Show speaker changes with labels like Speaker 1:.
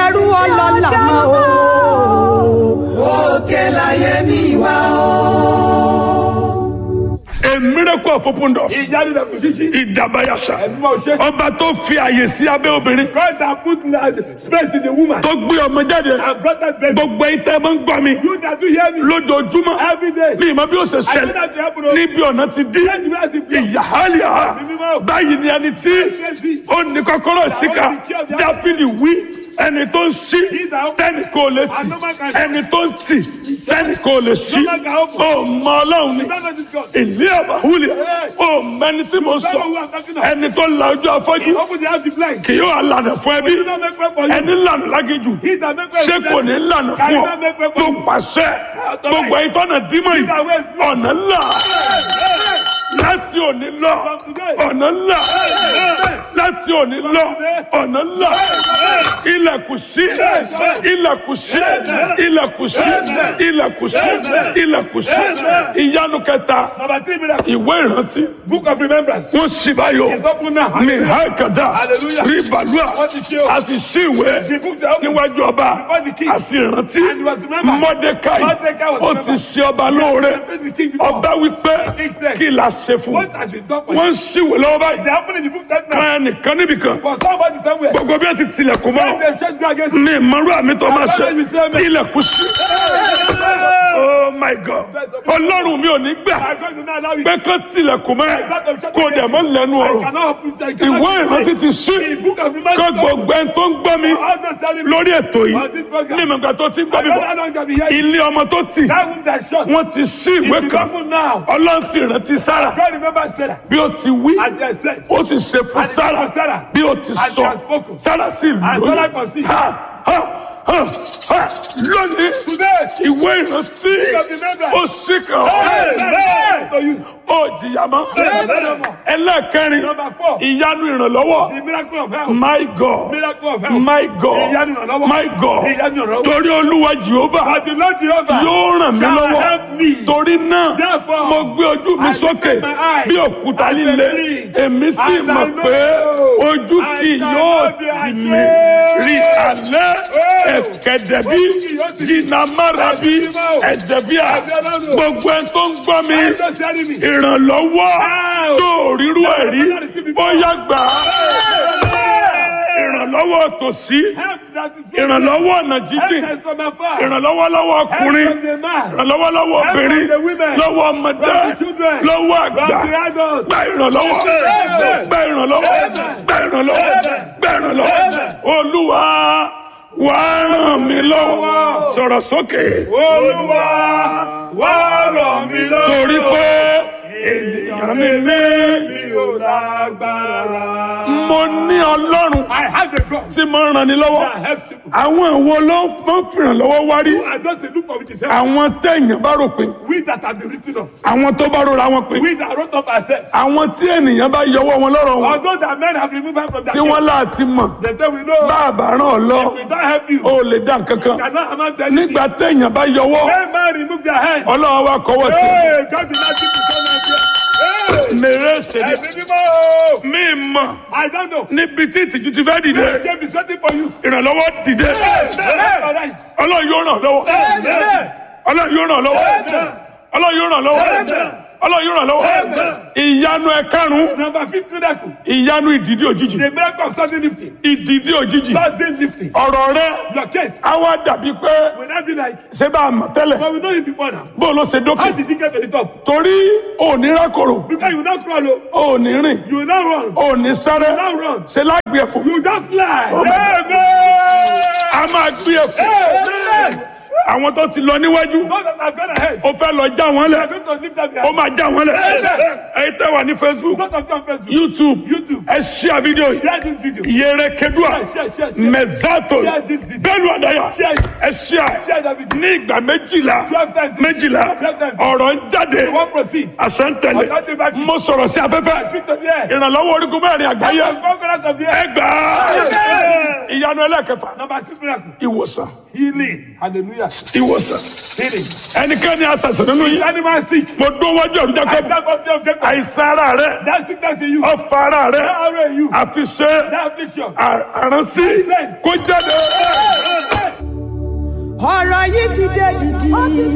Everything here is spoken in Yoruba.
Speaker 1: ṣẹrú ọlọ́lá mọ́ o.
Speaker 2: òkè láyé mi wá o.
Speaker 3: a miracle of open door.
Speaker 4: ìyá ni dàkú ṣíṣí.
Speaker 3: ìdàbàyàṣà.
Speaker 4: ẹ̀mí máa ṣe.
Speaker 3: ọba tó fi àyè sí abẹ́ obìnrin.
Speaker 4: God that put uh, space in the woman.
Speaker 3: tó gbé ọmọ jáde.
Speaker 4: and brought that baby.
Speaker 3: gbogbo ẹ̀yin tẹ́ ẹ máa ń gbọ́ mi.
Speaker 4: you that do hear me.
Speaker 3: lójoojúmọ́.
Speaker 4: every day.
Speaker 3: mi ìmọ̀ bí ó ṣe
Speaker 4: I know
Speaker 3: ṣẹlẹ̀.
Speaker 4: that you happen o.
Speaker 3: níbi ọ̀nà ti dí.
Speaker 4: Change me as a player.
Speaker 3: ìyáhálíà.
Speaker 4: Mímọ́.
Speaker 3: báyìí ni ẹni tí ó ní kọ́kọ́rọ́ síkà. dáfídì wí ẹni tó ń ṣí tẹ́nì kò lè tì. ẹni tó ń tì tẹ́nì kò lè ṣí. ó mọ ọlọ́run ni.
Speaker 4: You don't know this God.
Speaker 3: ìlú àbáwúlẹ̀ ó mẹni tí mo sọ ẹni tó la ojú afọ́jú
Speaker 4: Open the house the blind.
Speaker 3: kì yóò lànà fún ẹbí
Speaker 4: You don't make way for you.
Speaker 3: ẹni lànà lágéjù
Speaker 4: He that make way
Speaker 3: ṣé
Speaker 4: for
Speaker 3: kò
Speaker 4: you.
Speaker 3: ní lànà
Speaker 4: Can
Speaker 3: fún
Speaker 4: you
Speaker 3: ọ
Speaker 4: not make way for
Speaker 3: tó
Speaker 4: you?
Speaker 3: pàṣẹ gbogbo ẹ̀yin tọ́nà dímọ̀ yìí ọ̀nà ńlá láti òní lọ ọ̀nà ńlá láti òní lọ ọ̀nà ńlá ilẹ̀kùn sí ilẹ̀kùn sí ilẹ̀kùn sí ilẹ̀kùn sí ilẹ̀kùn sí ìyanu kẹta
Speaker 4: Number three miracle.
Speaker 3: ìwé ìrántí
Speaker 4: Book of remembrance.
Speaker 3: wọ́n sì báyọ̀
Speaker 4: It's open now.
Speaker 3: mi ha kàdá
Speaker 4: Hallelujah.
Speaker 3: rí balùwà
Speaker 4: Wọ́n ti ṣe o.
Speaker 3: a sì sí ìwé
Speaker 4: The books are open.
Speaker 3: níwájú ọba
Speaker 4: Before the king.
Speaker 3: a sì rántí
Speaker 4: And he was remembered.
Speaker 3: mọ́dékáì
Speaker 4: Mordecai was
Speaker 3: ó ti
Speaker 4: remembered.
Speaker 3: ṣe ọba lóore
Speaker 4: The king before.
Speaker 3: ọba wípé
Speaker 4: King said,
Speaker 3: kí la ṣe fún
Speaker 4: What has been done for
Speaker 3: wọ́n
Speaker 4: you?
Speaker 3: ń ṣìwé lọ́wọ́
Speaker 4: They
Speaker 3: báyìí
Speaker 4: happen in the book right now.
Speaker 3: kan ẹnìkan níbìkan
Speaker 4: For somebody somewhere.
Speaker 3: gbogbo bí wọ́n ti tilẹ̀kùn
Speaker 4: When
Speaker 3: mọ́
Speaker 4: they shut you against
Speaker 3: ní ìmọ̀rú àmì tó máa ṣe
Speaker 4: Àbájáde mi sí ẹ̀mí.
Speaker 3: ilẹ̀kùn sí oh my god ọlọ́run mi ò ní gbà
Speaker 4: I'm going to now allow you.
Speaker 3: pé kán tilẹ̀kùn mọ́ ẹ kó dẹ̀ mọ́ lẹ́nu
Speaker 4: I
Speaker 3: ọ̀rọ̀
Speaker 4: cannot open I cannot
Speaker 3: ìwé ìrántí ti sí
Speaker 4: The book of
Speaker 3: kó
Speaker 4: remembrance.
Speaker 3: gbogbo ẹni tó ń gbọ́ mi
Speaker 4: I'll just tell you.
Speaker 3: lórí ètò yìí
Speaker 4: On this program.
Speaker 3: ní ìmọ̀gbà tó ti ń gbọ́
Speaker 4: I
Speaker 3: mi
Speaker 4: don't know
Speaker 3: bọ̀
Speaker 4: how long I'll be here.
Speaker 3: ilé ọmọ tó tì
Speaker 4: That room that shut.
Speaker 3: wọ́n ti sí ìwé
Speaker 4: It is
Speaker 3: kan
Speaker 4: open now.
Speaker 3: ọlọ́run sì rántí sára
Speaker 4: God remember Sarah.
Speaker 3: bí ó ti wí
Speaker 4: And they said.
Speaker 3: ó sì ṣe fún
Speaker 4: And it
Speaker 3: sára
Speaker 4: was Sarah.
Speaker 3: bí ó ti
Speaker 4: And
Speaker 3: sọ
Speaker 4: she has spoken.
Speaker 3: sára sì
Speaker 4: And Sarah
Speaker 3: lóyún
Speaker 4: conceived.
Speaker 3: Ha, ha, ha, ha. lónìí
Speaker 4: Today.
Speaker 3: ìwé ìrántí
Speaker 4: of remembrance.
Speaker 3: ó sì kàn
Speaker 4: Hey, hey, to you.
Speaker 3: ó jìyà mọ́
Speaker 4: Hey.
Speaker 3: ẹlẹ́ẹ̀kẹrin
Speaker 4: Number four.
Speaker 3: ìyanu ìrànlọ́wọ́
Speaker 4: The miracle of health.
Speaker 3: my god
Speaker 4: Miracle of health.
Speaker 3: my god
Speaker 4: Ìyanu ìrànlọ́wọ́.
Speaker 3: my god
Speaker 4: Ìyanu ìrànlọ́wọ́.
Speaker 3: torí olúwa jehova
Speaker 4: But the Lord Jehovah
Speaker 3: yóò ràn mí
Speaker 4: shall
Speaker 3: lọ́wọ́
Speaker 4: help me.
Speaker 3: torí náà
Speaker 4: Therefore,
Speaker 3: mo gbé ojú mi
Speaker 4: I
Speaker 3: sókè
Speaker 4: lift my eyes
Speaker 3: bí òkúta
Speaker 4: and
Speaker 3: líle
Speaker 4: believe.
Speaker 3: èmi sì
Speaker 4: And I
Speaker 3: mọ̀
Speaker 4: know
Speaker 3: pé ojú
Speaker 4: I
Speaker 3: kì
Speaker 4: shall
Speaker 3: yóò
Speaker 4: not be
Speaker 3: tì
Speaker 4: ashamed.
Speaker 3: mí rí alẹ́
Speaker 4: Oh.
Speaker 3: ẹ̀kẹ́dẹ̀bí
Speaker 4: Ojú kì yóò tì mí.
Speaker 3: jìnnàmárabi
Speaker 4: Ẹ̀dẹ̀bí máa.
Speaker 3: ẹ̀dẹ̀bíà
Speaker 4: Ẹ̀dẹ̀ Ọlọ́run.
Speaker 3: gbogbo ẹni tó ń gbọ́ mi
Speaker 4: I'm just telling me.
Speaker 3: ìrànlọ́wọ́
Speaker 4: Ow.
Speaker 3: tó rírú ẹ̀ rí bóyá gbà á ìrànlọ́wọ́ tòsí
Speaker 4: Help that is from
Speaker 3: ìrànlọ́wọ́ ọ̀nà
Speaker 4: Help
Speaker 3: jíjìn
Speaker 4: that is from afar.
Speaker 3: ìrànlọ́wọ́ lọ́wọ́
Speaker 4: Help
Speaker 3: ọkùnrin
Speaker 4: from the man.
Speaker 3: ìrànlọ́wọ́ lọ́wọ́
Speaker 4: Help from
Speaker 3: obìnrin
Speaker 4: the women.
Speaker 3: lọ́wọ́ ọmọdé
Speaker 4: From the children.
Speaker 3: lọ́wọ́
Speaker 4: From
Speaker 3: àgbà
Speaker 4: the adults.
Speaker 3: gba ìrànlọ́wọ́
Speaker 4: Amen.
Speaker 3: gba ìrànlọ́wọ́ gba ìrànlọ́wọ́ gba ìrànlọ́wọ́ olúwa wà á ràn mí lọ́wọ́ sọ̀rọ̀ sókè
Speaker 4: Olúwa wá ràn mí lọ́wọ́.
Speaker 3: torí pé ènìyàn mi ní
Speaker 4: mi ò lágbára.
Speaker 3: mo ní ọlọ́run
Speaker 4: I have a God
Speaker 3: tí mo ń ràn ní lọ́wọ́
Speaker 4: that helps people.
Speaker 3: àwọn ìwo ló máa ń fìrànlọ́wọ́ wárí
Speaker 4: I just a look of it is help.
Speaker 3: àwọn téèyàn bá rò pé
Speaker 4: We that have been written of.
Speaker 3: àwọn tó bá rora wọn pé
Speaker 4: We that wrote up ourselves.
Speaker 3: àwọn tí ènìyàn bá yọwọ́ wọn lọ́rọ̀ wọn
Speaker 4: Although that men have removed us from that
Speaker 3: tí wọ́n láti mọ̀
Speaker 4: they say we know
Speaker 3: bá a bá ràn ọ́ lọ
Speaker 4: we don't help you.
Speaker 3: ó lè dá nǹkan kan
Speaker 4: cannot amount to anything.
Speaker 3: nígbà téèyàn bá yọwọ́
Speaker 4: When man remove their hand.
Speaker 3: ọlọ́run wa kọ́wọ́ tì
Speaker 4: Hey, God did not give you so much. Hey,
Speaker 3: mèrè ṣèlè
Speaker 4: ẹ̀mí mímọ́.
Speaker 3: mí mọ̀
Speaker 4: I don't know.
Speaker 3: níbi tí ìtìjú ti fẹ́ dìde
Speaker 4: The shame is waiting for you.
Speaker 3: ìrànlọ́wọ́ dìde
Speaker 4: Hey,
Speaker 3: ọlọ́run yóò ràn ọ́ lọ́wọ́
Speaker 4: hey,
Speaker 3: ọlọ́run yóò ràn ọ́ lọ́wọ́ ọlọ́run yóò ràn ọ́ lọ́wọ́ ọlọ́run yóò ràn ọ́ lọ́wọ́ ìyanu ẹ̀karùn-ún
Speaker 4: Number fifth miracle.
Speaker 3: ìyanu ìdìdí òjijì
Speaker 4: The miracle of sudden lifting.
Speaker 3: ìdìdí òjijì
Speaker 4: Sudden lifting.
Speaker 3: ọ̀rọ̀ rẹ
Speaker 4: Your case
Speaker 3: á wá dàbí pé
Speaker 4: will not be like,
Speaker 3: ṣé bá a mọ̀ tẹ́lẹ̀
Speaker 4: but we know you before now.
Speaker 3: bó ló ṣe
Speaker 4: How
Speaker 3: dókè
Speaker 4: did you get to the top?
Speaker 3: torí òní rákòrò
Speaker 4: Because you will not crawl, oh.
Speaker 3: òní rìn
Speaker 4: you will not run.
Speaker 3: òní sáré
Speaker 4: You will not run.
Speaker 3: ṣe lágbè ẹ̀fọ́
Speaker 4: You just fly.
Speaker 3: a máa gbé ẹ̀fọ́
Speaker 4: Amen.
Speaker 3: àwọn tó ti lọ níwájú
Speaker 4: Those that have gone ahead.
Speaker 3: ó fẹ́ lọ já wọn
Speaker 4: They
Speaker 3: lẹ̀
Speaker 4: are going to lift up their
Speaker 3: ó máa já wọn lẹ̀
Speaker 4: Amen.
Speaker 3: ẹ̀yin tẹ́ wà ní facebook
Speaker 4: Those of you on Facebook.
Speaker 3: youtube
Speaker 4: YouTube.
Speaker 3: ẹ ṣíà fídíò yìí
Speaker 4: Share this video.
Speaker 3: yẹrẹ kedua
Speaker 4: Share, share, share, share.
Speaker 3: mẹzato
Speaker 4: Share this video.
Speaker 3: bẹ́ẹ̀ni àdáyà
Speaker 4: Share it.
Speaker 3: ẹ ṣíà
Speaker 4: Share that video.
Speaker 3: ní ìgbà méjìlá
Speaker 4: Twelve times.
Speaker 3: méjìlá
Speaker 4: Twelve times.
Speaker 3: ọ̀rọ̀ ń jáde
Speaker 4: You won't proceed.
Speaker 3: àṣẹ ń tẹ̀lé
Speaker 4: Ọ̀gá dé bá kí.
Speaker 3: mo sọ̀rọ̀ sí afẹ́fẹ́
Speaker 4: Speak to the air.
Speaker 3: ìrànlọ́wọ́ orígun mẹ́rin àgbáyé
Speaker 4: Come on, conquerors of the air.
Speaker 3: ẹgbàá
Speaker 4: Amen.
Speaker 3: ìyanu ẹlẹ́kẹfà
Speaker 4: Number six miracle.
Speaker 3: ìwòsàn
Speaker 4: Healing. Hallelujah.
Speaker 3: ìwòsàn
Speaker 4: Healing.
Speaker 3: ẹnikẹ́ni àṣàṣàn nínú yìí
Speaker 4: Animal sick.
Speaker 3: mo dún wájú ọ̀rọ̀
Speaker 4: I
Speaker 3: jákèjì
Speaker 4: stand up the objective.
Speaker 3: àìsàn ara rẹ
Speaker 4: That sickness in you.
Speaker 3: ọ̀fà ara rẹ
Speaker 4: That arrow in you.
Speaker 3: àfiṣe
Speaker 4: That affliction.
Speaker 3: àránsí kó jáde
Speaker 1: yìí ti dé dìdì.